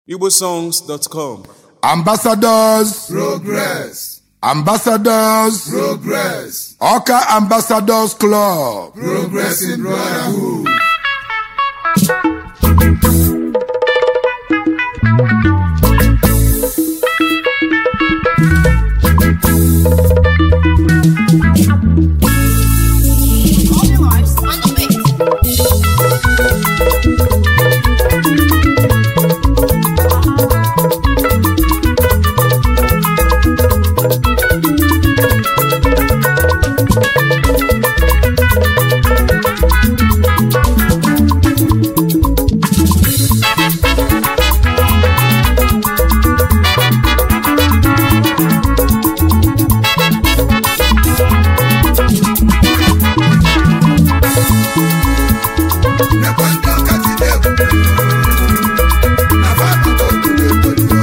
igbosongs.com ambassadors Progress. ambassadors Progress. ọka ambassadors club Progressive Brotherhood. All your lives on the mix. Nekwa ndị ọka ji na-ebube. Na fapụta obodo obodo.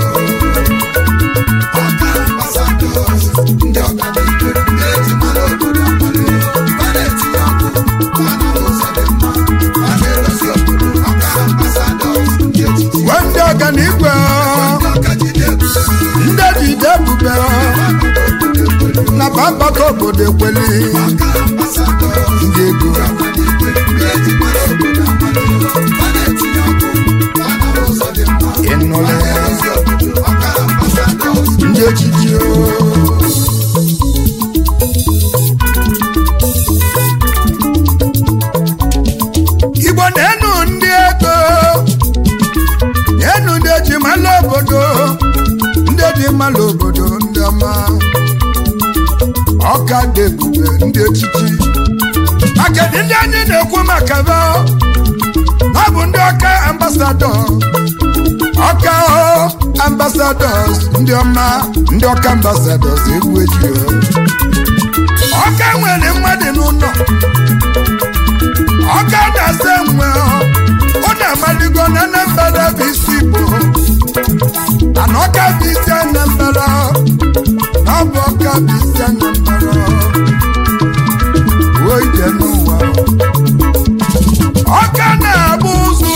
Ọka ambassadors. Ndị ọka dị ikpe. Ndị eji mara obodo amara. Ha na-etinye ọkụ. Ha na ụzọ dị mma. Ha na-edozi obodo. Ọka ambassadors. Ndị echichi. wee ndị ọganigwe Ndị ọka ji na-ebube. ndị jide ebube Fapụta obodo obodo. na bambata obodo ekweli Ọka ambassadors. ndị ego ịnụle ndị echichi igbo na-enu ndị ego na-enu ndị eji mala obodo ndị eji mala obodo ndị ọma ọka dị ebube ndị echichi akedị ndị anyị na-ekwu maka ba na ọ bụ ndị ọka ambasadọ ọka o ambasadọs ndị ọma ndị ọka ambasadọs egwu eji o. ọka nwere mmadụ n'ụlọ ọka na-asa enwe ọ na-amaligo na anambra bụ isi igbo mana ọka bụ isi anambra na ọ bụ ọka bụ isi anambra ruo ije n'ụwa ọka na-abụ ụzụ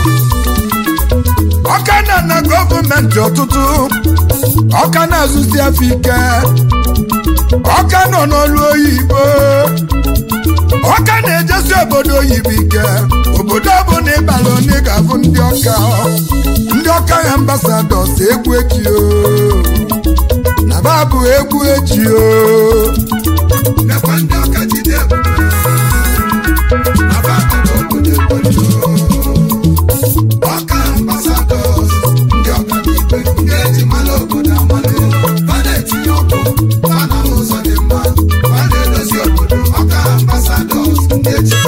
ọka na na gọọmenti ọtụtụ ọka na-azụsi afọ ike ọka nọ n'ọrụ oyibo ọka na-ejesi obodo oyibo ike obodo ọbụla ịbara onye ga-abụ ndị ọka ndị ọka ya ambasadọs egwu eji o na babụ egwu eji o Ọka ambassadors, ndị ọka dị ikpe, ndị eji mara obodo amara. Ha na-etinye ọkụ, ha na ụzọ dị mma, ha na-edozi obodo. Ọka ambassadors, ndị eji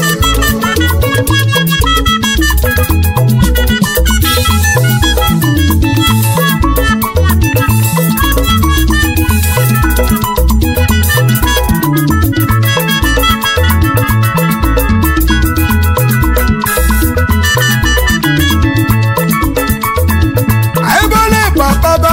ebele papaba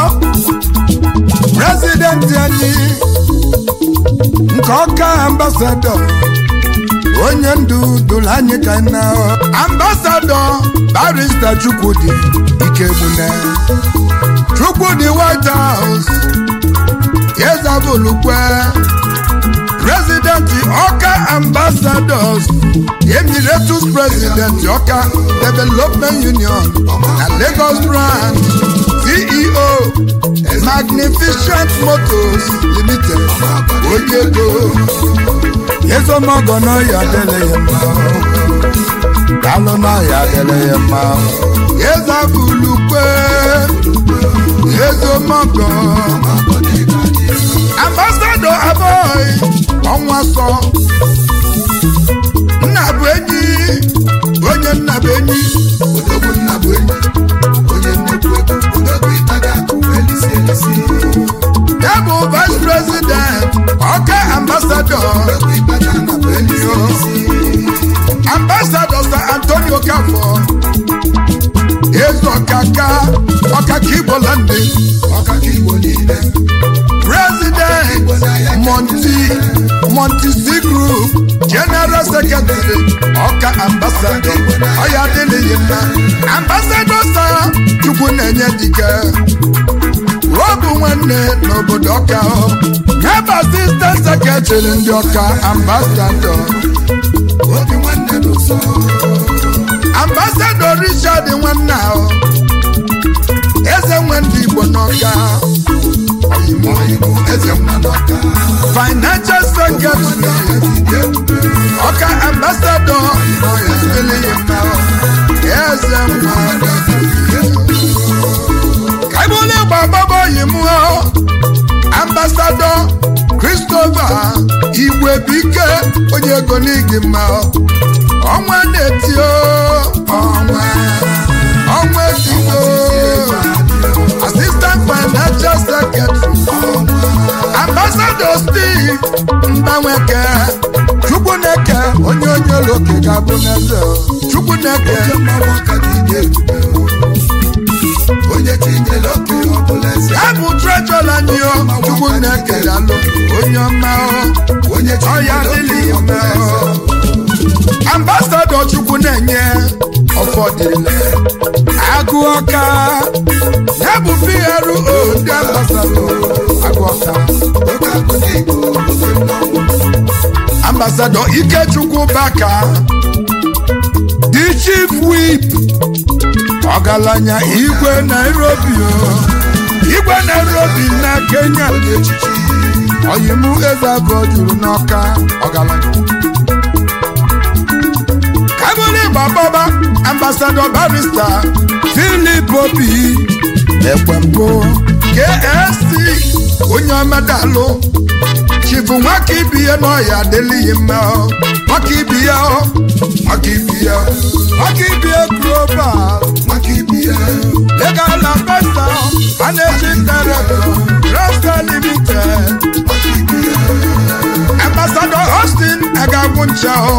prezidenti anyị nke ọka ambasadọ onye ndu dụrụ anyị ka na ambasadọ barista chukwudi ikegbune chukwudi white house ezabulukwe prezidenti ọka ambasadọs emiratus prezidenti ọka development union na lagos brand ceo magnificent motors limited onye ego ezomogo n'ọya dele ya mma dalụ n'ọya dele ya mma ezabulukwe ezomogo ambasado aboy ọnwa sọ nna bụ enyi onye nna bụ enyi odogwu nna bụ enyi, onye nnukwu ego, odogwu ịtaga akụ elisi elisi. ya bụ vice president ọka ambasado Odogwu ịtaga akụ elisi elisi. ambasado sir antonio kafọ eze ọkaka ọkaka igbo landi Ọkaka Igbo niile, president monti monti c group group general secretary ọka ambassador ọya adịghị mma ambassador sa chukwu na-enye dike ọ bụ nwanne n'obodo ọka ọ ya bụ assistant secretary ndị ọka ambassador obi nwanne n'ụsọ ambassador richard nwanne ahụ eze nwe ndị igbo n'ọka oyimo oyimo eze nwa n'ọka financial secretary ejide ebube ọka ambassador ezebeleghị mma eze nwa kaibụlụ ịgba agbaba oyi mụọ ambassador christopher igwebike onye ego n'igi mma ọnwa na-etio ọnwa ọnwa etio assistant financial secretary ambassador steve mgbanweke chukwuneke onye onye ụlọoke ga-abụ n'eze chukwuneke mmanwụ ọka jide ebube onye tinyere oke ọbụla eze ya bụ trejọra anyị o chukwuneke dalụ onye ọma o onye ọya tinyere dịlị oke ime ọbụla eze o ambasadọ chukwu na-enye ọfọdụle agụ ọka ya bụ PRO ndị ambasadọ agụ ọka oke akụ ndị igbo oke mmanwụ ambasadọ ikechukwu baka the chief whip ọgaranya igwe nairobi o igwe nairobi na kenya onye echichi oyimu eze abụọ juru n'ọka ọgaranya kabụlị gbababa ambasadọ barista filip obi ekwembụ ksc onye ọmadalụ chifu nwaka ibi ya n'ọya adịlịghị mma ọ. nwaka ibi ya ọ. nwaka ibi ya nwaka ibi ya global maka ibi ya legal ambassador managing director rasta limited maka ibi ya ambassador austin agagwu ncha ọ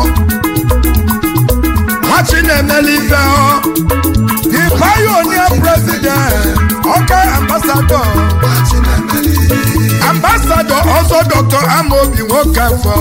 nwachi na-emeli ife ọ the pioneer president ọka ambassador machi na-emeli ambassador ọzọ dr amobi nwoke afọ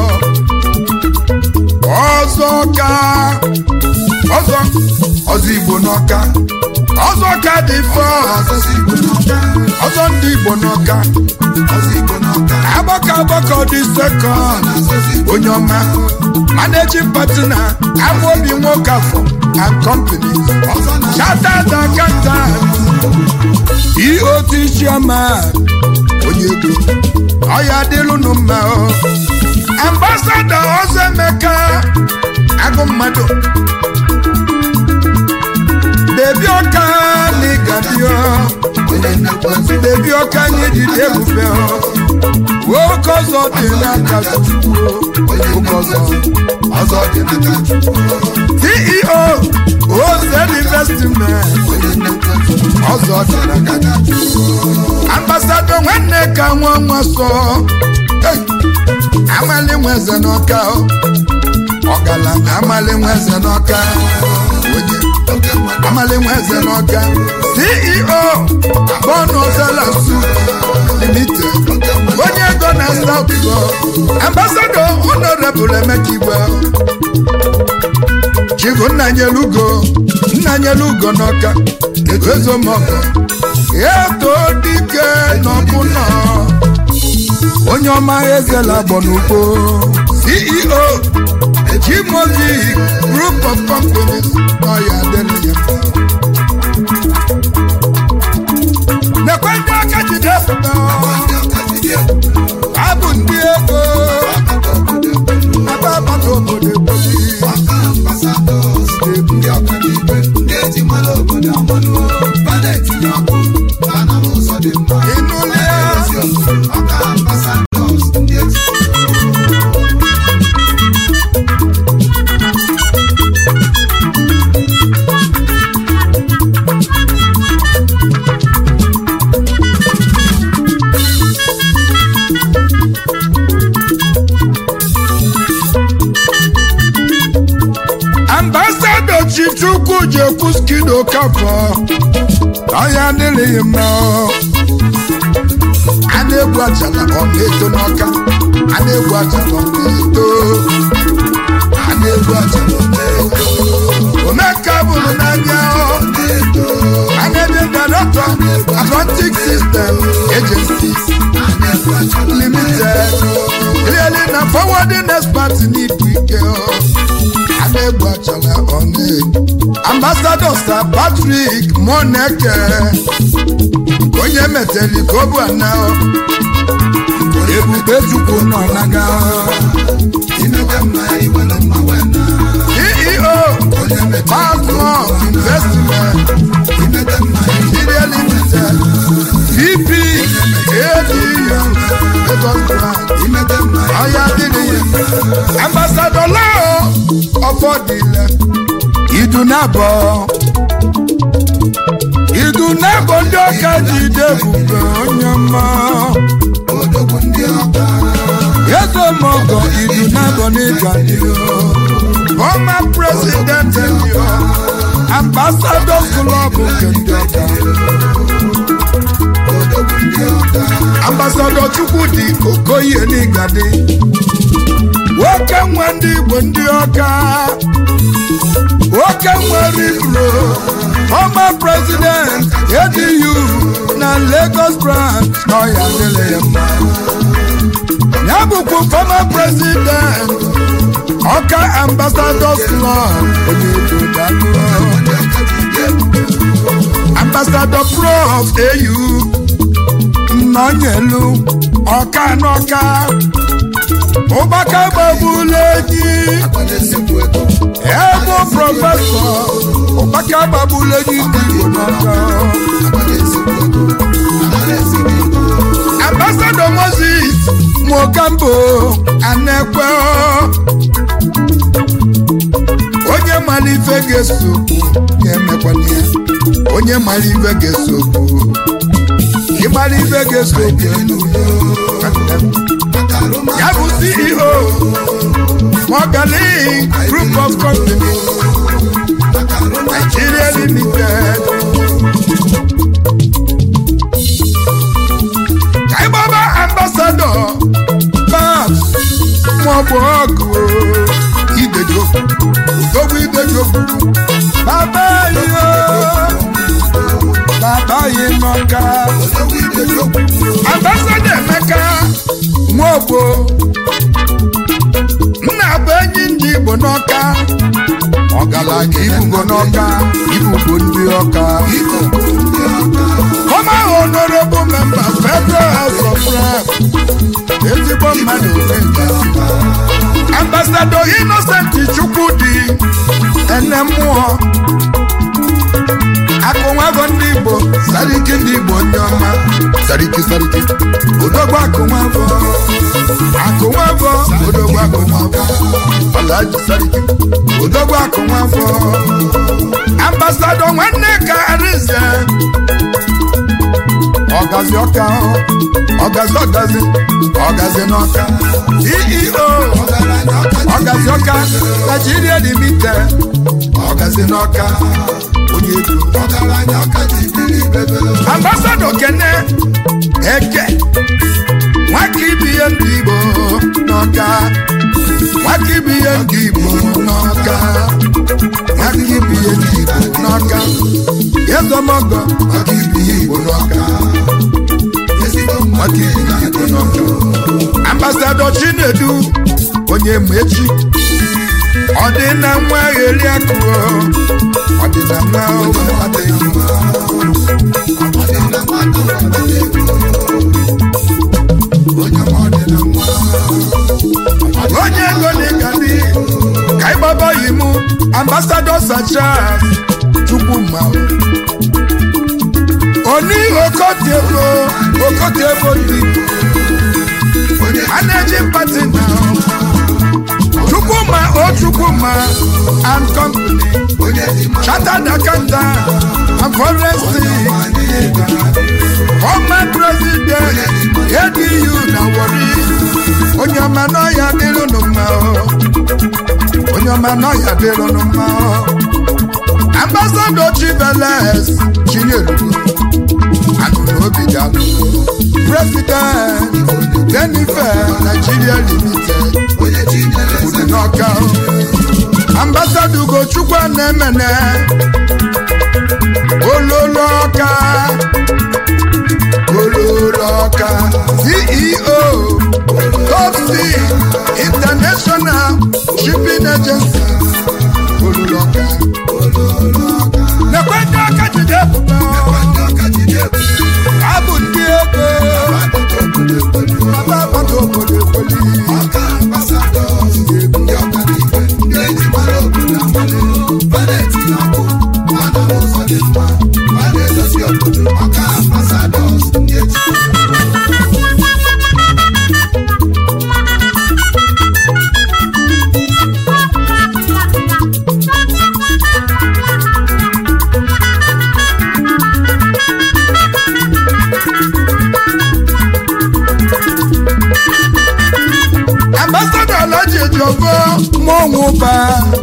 ọzọ ka ọzọ ọzọ igbo n'ọka ọzọ ka dị fọ ọzọzi igbo n'ọka ọzọ ndị igbo n'ọka ọzọ igbo n'ọka agbakọ agbakọ dị sekọnd ọzọzi igbo onye ọma managing partner amobi nwoke afọ and companies ọzọ na chartered accountant eot chairman onye ego ọya dịlụnụ mma o ambassadọ ọzọ emeka agụ mmadụ bebi ọka n'ịgadio onye nnekwu eze bebi ọka anyị jide ebufe o nwoke ọzọ dị n'aka chukwu onye nwoke nnekwu ọzọ eze ọzọ dị n'aka chukwu ceo ozen investment onye nnekwu eze ọzọ dị n'aka n'aka chukwu ambasadọ nwanne ka nwa nwa sọ Hey! amali nweze n'ọka o. ọgaranya amali nweze n'ọka onye oke mmadụ amali nweze n'ọka ceo bọnụ zela su limited onye ego na south go ambasadọ honorable emeka igwe chifu nnanyelugo nnanyelugo n'ọka ezomọgọ eto dike n'ọbụnọ onye ọma ezela gbọ n'ugbo ceo jimozi group of companies ọya adịghị nekwe ndị aka jide pụta ndị ọka jide ebube abụ ndị ego ọkata obodo ebube ebe agbata obodo ebobi ọka ambasadọs ndị ọka n'igwe ndị eji mara obodo amalụ ha na-etinye ọkụ ha na ụzọ dị mma ịnụla ya ezi obodo ọka ambasadọs ndị eji ambasadọ chichukwu jekwu skido kafọ ọya adịghị mma a na-egwu ajala ọ na-eto n'ọka a na-egwu ajala ọ na-eto a na-egwu ajala ọ na-eto omeka bụrụ n'anya ọ a na-ede director atlantic system agencies limited clearly na forwarding expert n'ibu ike ọ a na-egwu ajala ọ na-eto ambassador sir patrick moneke onye meteli ka ọ bụ ana ọ ebube chukwu nọ naga ceo Basmos investment nigeria limited vp adu lagos branch ọya dịrị ya ambassador lao ọfọdịle idunabọ idunabọ ndị ọka jide ebube onye ọma Yezomogo Idunabo Nigbadio, former president Elio, ambassador club Kendoka, ambassador Chukwudi Okoye Nigadi, nwoke nwe ndị Igbo ndị ọka, nwoke nwe Ribro, former president ADU na Lagos branch n'ọya dịrị ya mma. ya bụkwa former president ọka ambassadors club onye obodo ambassador prof au nnọnyelu ọka n'ọka ụbaka gbagbula enyi ebe prọfesọ ụbaka gbagbula enyi ndị igbo n'ọka ambassador moses mogambo anekwe onye mara ife ga-esokwu ga-emekwana ya onye mara ife ga-esokwu ịmara ife ga-esokwu ya bụ ceo Mogali group of companies Nigeria limited kaibaba ambassador babs maọbụ ọgụ idejo odogwu idejo baba yo baba yi n'ọka ambassador emeka nwaogbo nna bụ enyi ndị igbo n'ọka ọgaranya ibugo n'ọka ibugo ndị ọka former honorable member federal house of rep ezigbo mmadụ omenga ambassador innocent chukwudi ene mmụọ akụnwago ndị igbo sariki ndị igbo ndị ọma sariki sariki odogbo akụnwago akụnwago odogbo akụnwago ọlaji sariki odogbo akụnwago ambassador nwanne ka arize ọgazi ọka ọgazi ọgazi ọgazi n'ọka ceo ọgazi ọka nigeria limited ọgazi n'ọka onye ego ambassadọ kene eke nwaka ibi ihe ndị igbo n'ọka nwaka ibi ihe ndị igbo n'ọka nwaka ibi ihe ndị igbo n'ọka ezomogo nwaka ibi ihe igbo n'ọka nwaka ibi ihe igbo n'ọka ambassadọ chinedu onye mechi ọ dị na nwa gheri akụọ ọ dị na nwa ụmụ adịghị mma onye ego na-egadi ka ịgbaba yi mụ ambasadọ sachas chukwu ma oni okotiebo okotiebo dị a na-eji pati na chukwuma o chukwuma and company chartered accountant and forensic former president adu na wari onye ọma n'ọya dịrụnụ mma o. onye ọma n'ọya dịrụnụ mma o. ambassador chiveles chinyelu anụrụ obi dalụ president Jennifer Nigeria Limited onye chinyere eze dị n'ọka ambasada ugochukwu na-emene ololo ọka ololo ọka ceo topsy international shipping agency ololo ọka nekwe ndị aka jide ebube ndị ọka jide ebube abụ ndị ego agbata obodo ekwelu baba agbata obodo ekweli ọka ambasadọs ndị ọka n'igwe ndị eji mara obodo amali a na-etinye ọkụ a na ụzọ dị mma a na-edozi obodo ọka ambasadọs ndị eji ambassadọ Alhaji Ejiofor Monwuba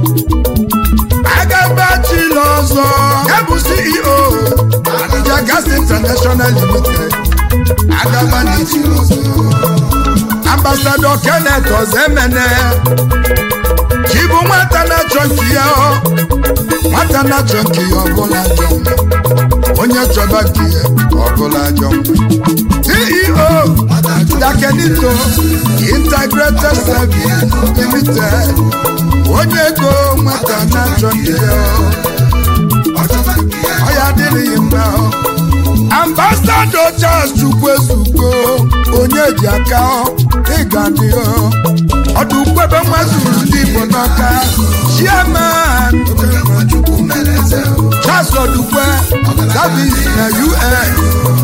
agabachila ọzọ ya bụ CEO Abuja Gas International Limited agabanichila ọzọ ambassadọ Kenneth Ozemene chibu nwata na-achọ nke ya ọ nwata na-achọ nke ya ọbụla ajọ mma onye chọba nke ya ọbụla ajọ mma CEO Dakenito Integrated Service Limited onye ego nwata na-achọ nke ya ọchọta nke ya ọ ya adịghị mma ambasado Charles Chukwuezuko onye ji aka ọ ịga dị ọ ọdụ kwebe nwazuru ndị Igbo n'ọka chairman oke nwachukwu mere eze Charles Odukwe service na UN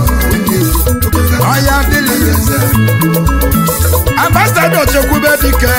ọ ya adịghị eze ambasado chekwube dike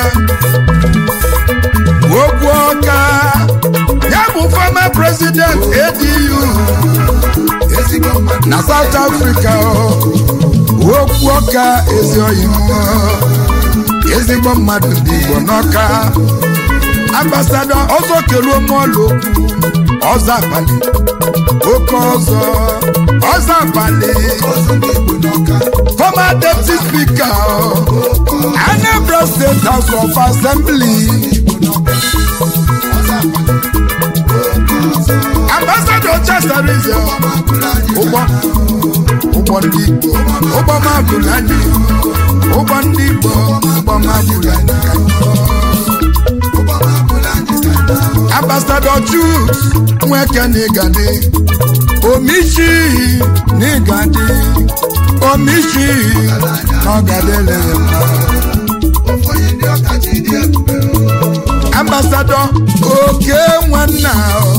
okwu ọka ya bụ former president ADU ezigbo mmadụ na South Africa ọ. okwu ọka ezi oyibo ezigbo mmadụ dị Igbo n'ọka ambasado ọzọ keluo mọlụ okwu ọzọ abalị oke ọzọ ọzọ abalị ọzọ ndị igbo n'ọka former deputy speaker ọ. Anambra State House of Assembly igbo n'ọka ọzọ abalị oke ọzọ ambassador Chasarize ọma bụla anyị ụgbọ ụgbọ ndị Igbo ụgbọ mabụrụ anyị ụgbọ ndị Igbo ụgbọ mabụrụ anyị ụgbọma bụla anyị ka ambassador Chuks Nweke n'Igadi Omishi n'Igadi Omishi n'Ọgadele ofu onye ndị ọka ji dị ebube ambassador Oke Nwanna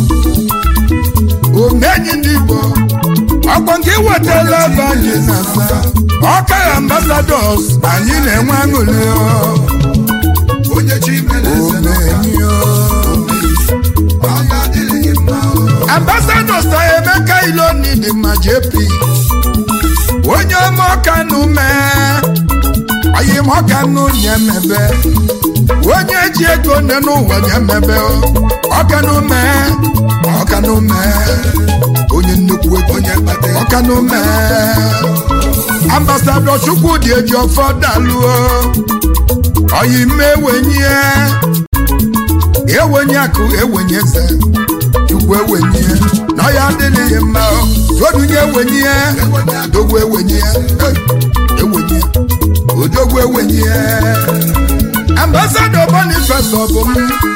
omenyi ndị Igbo ọkpọ nke wetala ebe anyị na-asa ọka ambassadors anyị na-enwe aṅụrị ọ. onye chi mere eze n'ọka omenyi ọ. ọya adịghị mma ambassador sa emeka iloni dị mma jp onye ọma ọkanụ mee oyim ọkanụ nye mebe onye ji ego nne n'ụwa nye mebe ọkanụ mee ọkanụ mee onye nnukwu ego onye mkpata ego ọkanụ mee ambassador chukwudị eji ọfọ daluo oyim ewenye ewenye akụ ewenye eze chukwu ewenye na ọ ya adịghị mma odunye ewenye dogwu ewenye ewenye odogwu ewenye ambassador boniface ọbụm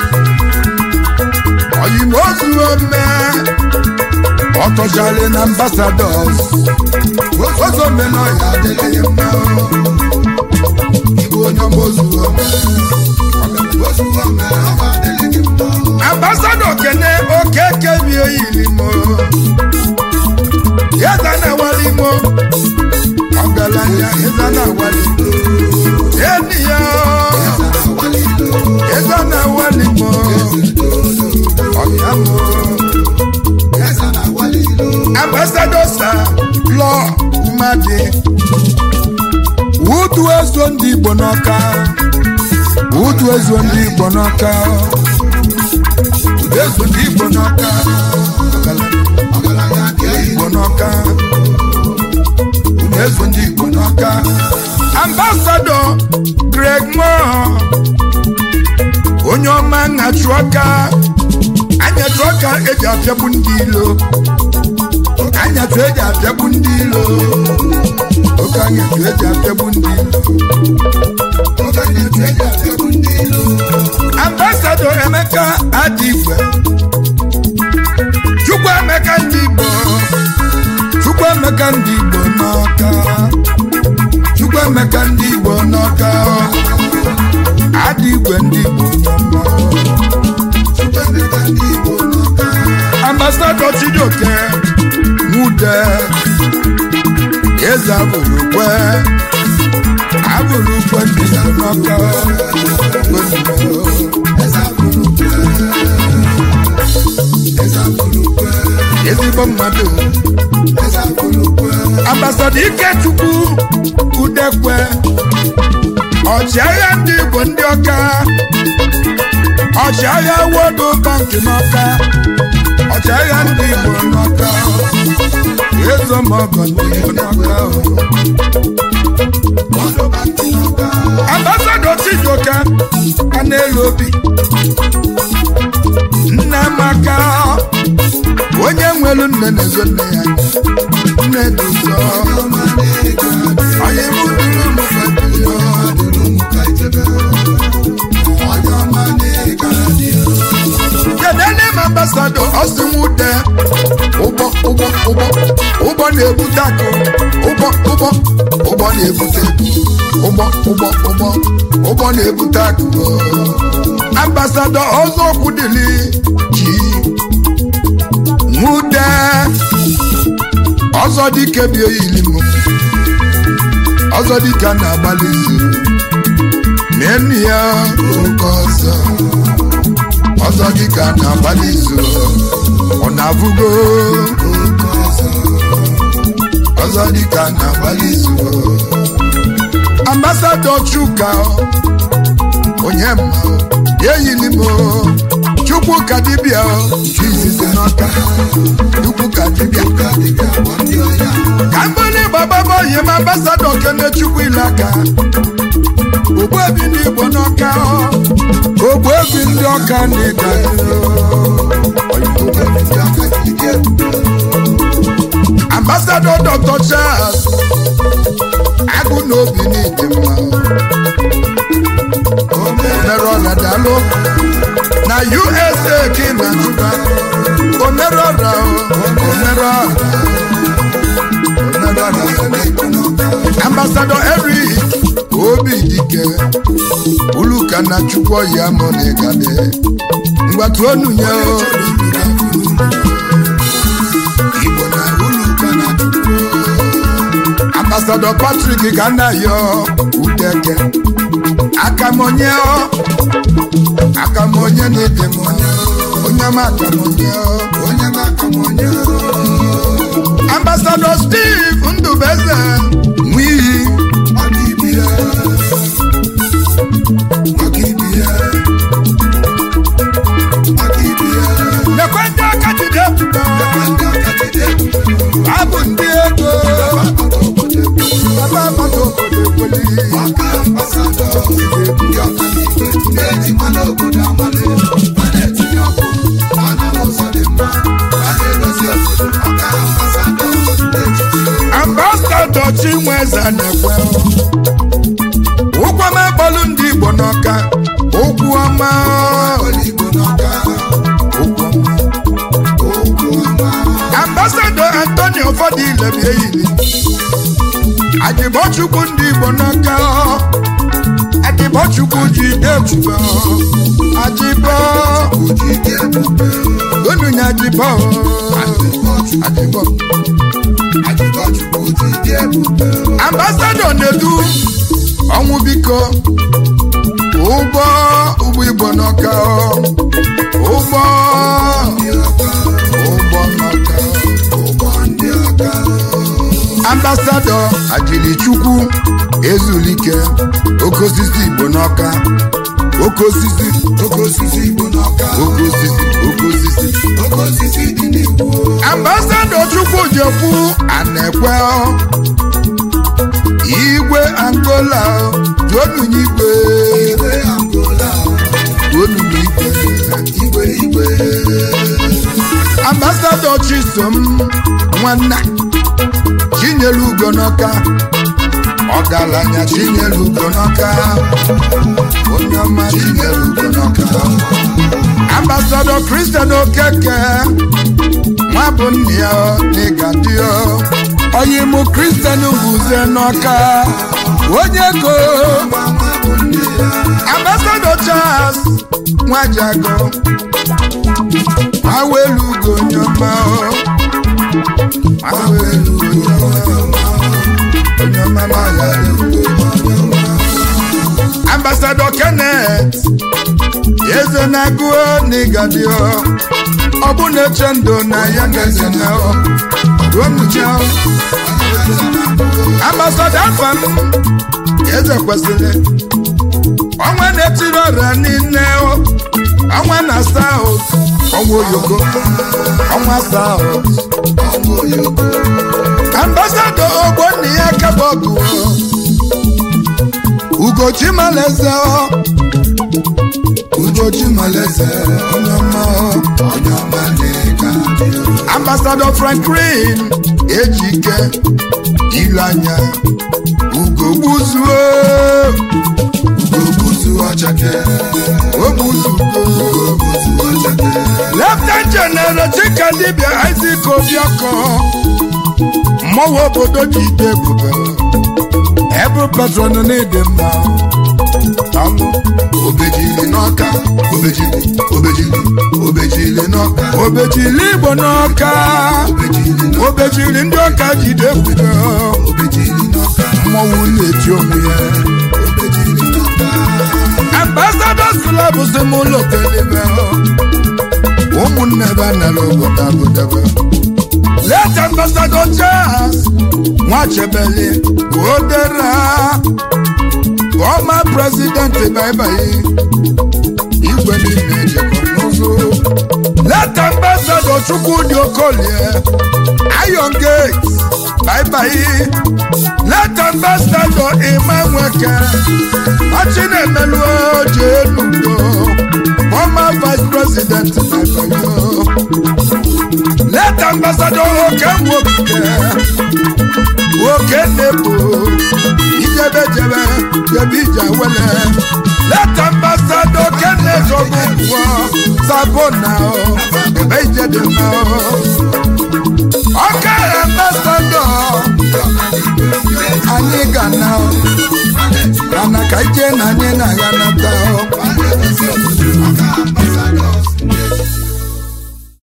oyimozu ome ọtọchali na ambassadors ozome na ọ ya adịghị mma igwe onye mozu ome ozu ome ọma adịghị mma ambassadọ kene okeke bi oyilimo yeza na walimo ọgaranya yeza na walimo eniya yeza na walimo ọyamo eze na-agwali ilo ambassadọ sa lọ umadi wudu ezo ndị igbo n'ọka wudu ezo ndị igbo n'ọka wudu ezo ndị igbo n'ọka ọgaranya ọgaranya dị oyi igbo n'ọka unu ezo ndị igbo n'ọka n'ọka ambasadọ greg moore onye ọma nhachi ọka anyatụ ọka eji apịagbu ndị ilo anyatụ eji apịagbu ndị ilo oke anyatụ eji apịagbu ndị ilo ambasadọ emeka adịgwe chukwu emeka ndị igbo chukwu emeka ndị igbo n'ọka chukwu emeka ndị igbo n'ọka adịgwe ndị igbo n'ọka ambasadọ chijioke nwude eze abụrụkwe abụrụkwe ndị igbo n'ọka ezigbo mmadụ ambasada ikechukwu udekwe ọchịagha ndị igbo ndị ọka ọchịagha wodo banki n'ọka ọchịagha ndị igbo n'ọka ezomọgọ ndị igbo n'ọka ambasada chijioke a na-elu obi nne maka onye nwelu nne na-ezo nne ya nne dị ụzọ onye bụ duru m kedene m ambasadọ ọsịnwute ụgbọ ụgbọ ụgbọ ụgbọ na-ebute akụ ụgbọ ụgbọ ụgbọ na-ebute ụgbọ ụgbọ ụgbọ ụgbọ na-ebute akụ ambasadọ ọzọ okwu dịli ji nwude ọzọ dike bi oyili m ọzọ dike na-agbalị izu n'enu ya oke ọzọ ọzọ dike na-agbalị izu ọ na-abụgo oke ọzọ ọzọ dike na-agbalị izu ambasadọ chuka onye mma eyili m chukwu ka dibịa chizizi n'ọka chukwu ka dibịa ka mbili gbababa oyi m ambasadọ kene chukwu ilaka ogbuebi ndị igbo n'ọka ogbuebi ndị ọka n'ịga ambasadọ dr charles agụ na obi n'ịdị mma omere ọra dalụ na usa ka ị na-achụba omere ọra omere ọra omere ọra ambasadọ eric obi dike uluka na chukwu ya mụ na ịgade mgbatu onu nye igbo na uluka na chukwu ambasadọ patrik ka nna ya udeke akamonye akamonye n'ịdị m onye m akamonye onye m akamonye ambasadọ steve ndụbeze nwiyi nekwe ndị aka jide abụ ndị ego baba agbata obodo ekweli ambasadọ chinweze na-ekwe ụgwọ mekpọlụ ndị igbo n'ọka ụkwụ ọma ambasadọ antonio fọdụile bi eyili adịbọchukwu ndị igbo n'ọka adịbọchukwu ji debube adịbọ onunya adịbọ adịbọ ambasadọ na-edu ọnwụ biko ụgbọ ụgbọ igbo n'ọka ụgbọ ụgbọ n'ọka ambasadọ ajilichukwu ezulike oke osisi igbo n'ọka oke osisi oke osisi igbo n'ọka oke osisi oke osisi oke osisi dị n'igbo ambasadọ chukwu jekwu anekwe angola juonu n'igwe igwe angola juonu n'igwe igwe igwe ambasadọ chisom nwanna chinyere ugo n'ọka ọgaranya chinyere ugo n'ọka onye ọma chinyere ugo n'ọka ambasadọ kristian okeke nwa bụ nne ya n'ịga dị ya oyimụ kristian buze n'ọka onye go nwa nwa bụ nne ya ambasadọ charles nwajago awelu ugo onye ọma awelu ugo onye ọma n'ọya ambasadọ kenneth eze na-agụọ n'ịgadio ọ bụ na-eche ndụ na ya gazi na ruonucha ambasadọ afam eze kwesịrị ọnwa na-etiri ọrịa niile ọnwa na saut ọnwa oyoko ọnwa saut ọnwa oyoko ambasadọ ogbonni ya kabọgụ ugochi maleze ugochi maleze onye ọma onye ọma na-ega dị ambasadọ franklin ejike ilu anya ugo gbuzuo ogbuzu ọchake ogbuzugo ogbuzu ọchake leftan jeneral chika dibia isaac obiakọ mmọnwụ obodo ji ide ebube ebụ patron n'ịdị mma alụ obejiri n'ọka obejiri obejiri obejiri n'ọka obejili igbo n'ọka obejiri n'ọka obejiri ndị ọka jide ebube obejiri n'ọka mmọnwụ na-eti onwe ya obejiri n'ọka ambasadọs klọb si m ụlọ kelebe ụmụnne ebe a nara obodo abụdebe let ambasadọ charles nwachebeli odera former president baibai igwe niile ejekọ n'ụzụ let ambasadọ chukwudi okolie iron gate baibai let ambasadọ ima nweke Achinemelu Ojenugo, former vice president Babayo. Let ambassador Okemwoke, Okenebo, Ijebejebe, Jebija Wele. Let ambassador Kenneth Ogunwa, Sabona, Ebe Ijedema. Ọka ambassador, anyị ga na. Mana ka ije na anyị na-agha nata.